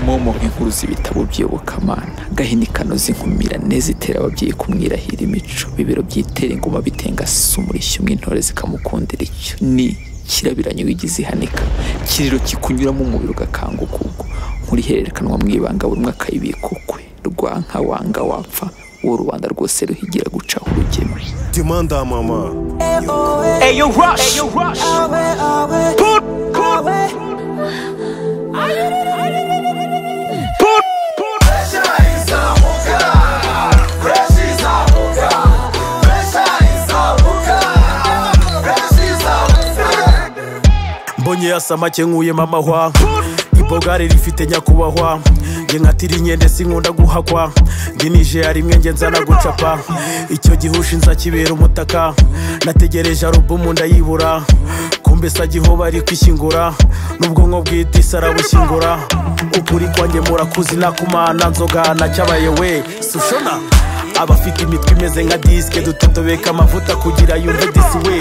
momo nk'inkuruza ibitabo by'iyobokamana gahinikano z'inkumirane zitera ababyeyi kumwirahira imico bibero byitera ingoma bitengasa umurishyo umwe intore zikamukundira icyo ni kirabiranyo wigize ihanika kiriro kikunyuramo umubiri ugakanguka ubwo nkurihererekanwa mu ibanga buri umwe akayibika ukwe rwanka wanga wapfa uwo rubanda rwose ruhigira gucaho urugero Demanda, mama. Ayo rush. Ayo rush. Put. Put. Put. Put. mbonye yasamake nkuye mama hwa ibogare rifite nyakubahwa nge nkatira inkende sinkunda guhakwa nge nije yari imwe nge nzana gucapa icyo gihe ushinza kibera umutaka nategereje arubumu ndayibura kumbe se agihoba ari kwishyingura n'ubwonko bwite isi arabushyingura ukuri kwanjye murakuzi nakumana nzoga nacyabaye we sushona abafite imitwe imeze nka disike dutotobeka amavuta kugira yumve disi we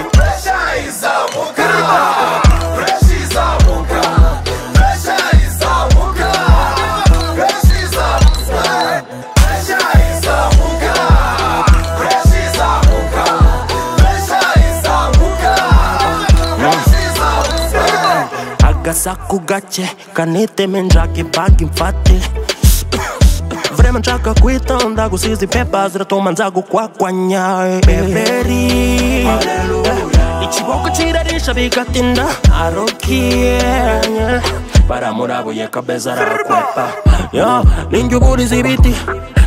Agasaku gake kaniteme njake banki mfate vrema nshaka kwitonda gusiza impepa ziratuma nza gukwakwanya eh. beberi Eh, ikiboko kirarisha bigatinda arokiye baramurabuye kabeza arakwepa Yo, ninjye uburiza ibiti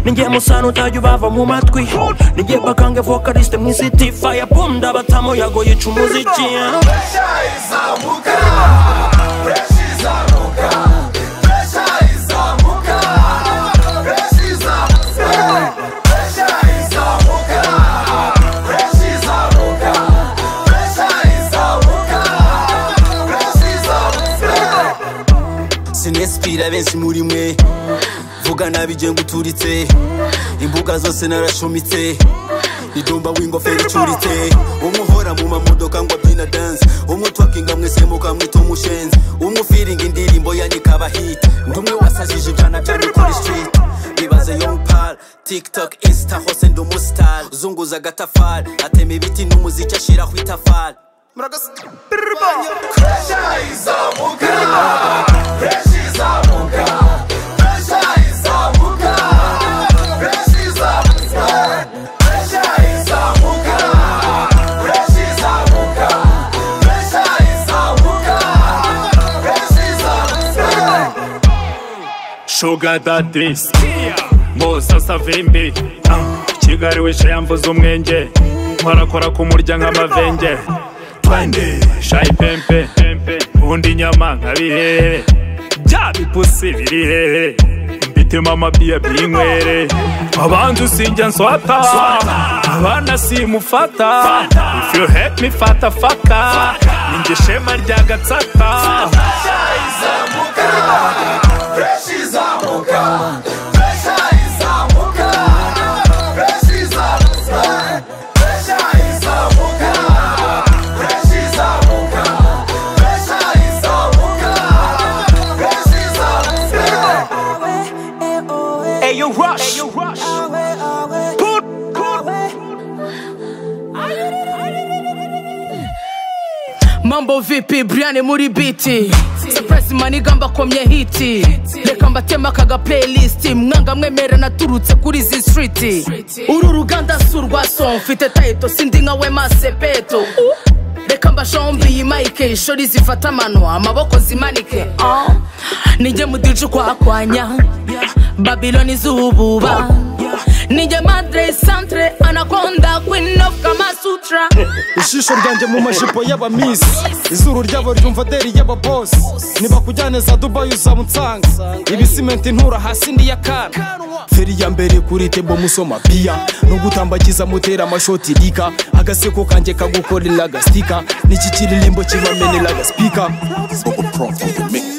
ninjye musana utajya ubava mu matwi ninjye bakange vokaliste mu isiti faya pumda batamo yago yica umuziki eh. sinesipira benshi muri mwe vuga nabi igihe nguturitse imbuga zose narashumitse idomba w'ingofero icuritse umwe uhora mu mamodoka ngo abyina danse umwe utwakinga mwese mukamwita umushenzi umwe ufiringa indirimbo yanyu ikaba hiti undi umwe wasajije ibyana byanyu kuri sitiriti bibaze yompara tiktok insita hose ndi umusitari uzunguza agatafari atema ibiti n'umuziki ashyiraho itafari Sugar daddy Musa savimbi Kigali wishe yamvuze umwenge Nkorakora ku murya nk'amavenge Twende Shayi pempe Undi nyama nka bihere Bya bipusi biri hehe Mbitema amabiya by'inywere Abanzi usinjya nswata Abana simufata If you hate me fata faka Ninjye shema rya gatsata Ayo rush. Ayo rush. Put. Put. mambo vipi brian muri biti surprise maniga mbakomye hiti reka mbatema kaga playlist mwanga mwemera naturutse kuri izi street uru ruganda si urwa son mfite taito sindi nka wema sepeto Uh. reka mbashombi yimike ishori zifata amano amaboko zimanike Ah. nijye mudica ukwakwanya babiloni zububa nijye madre centre anakonda queen of kamasutra ijisho ryanjye mu majipo y'abamisi izuru ryabo ryumva deri y'ababosi nibakujyane za dubayi uzamutsanga ibisimenti intura hasi ndi y'akana feri ya mbere kuri tembo musoma piya no gutambagiza mutera amashoti rika agaseko kanjye kagukorera agasika n'iki kiririmbo kibamenera agasipika Overproof of the mix.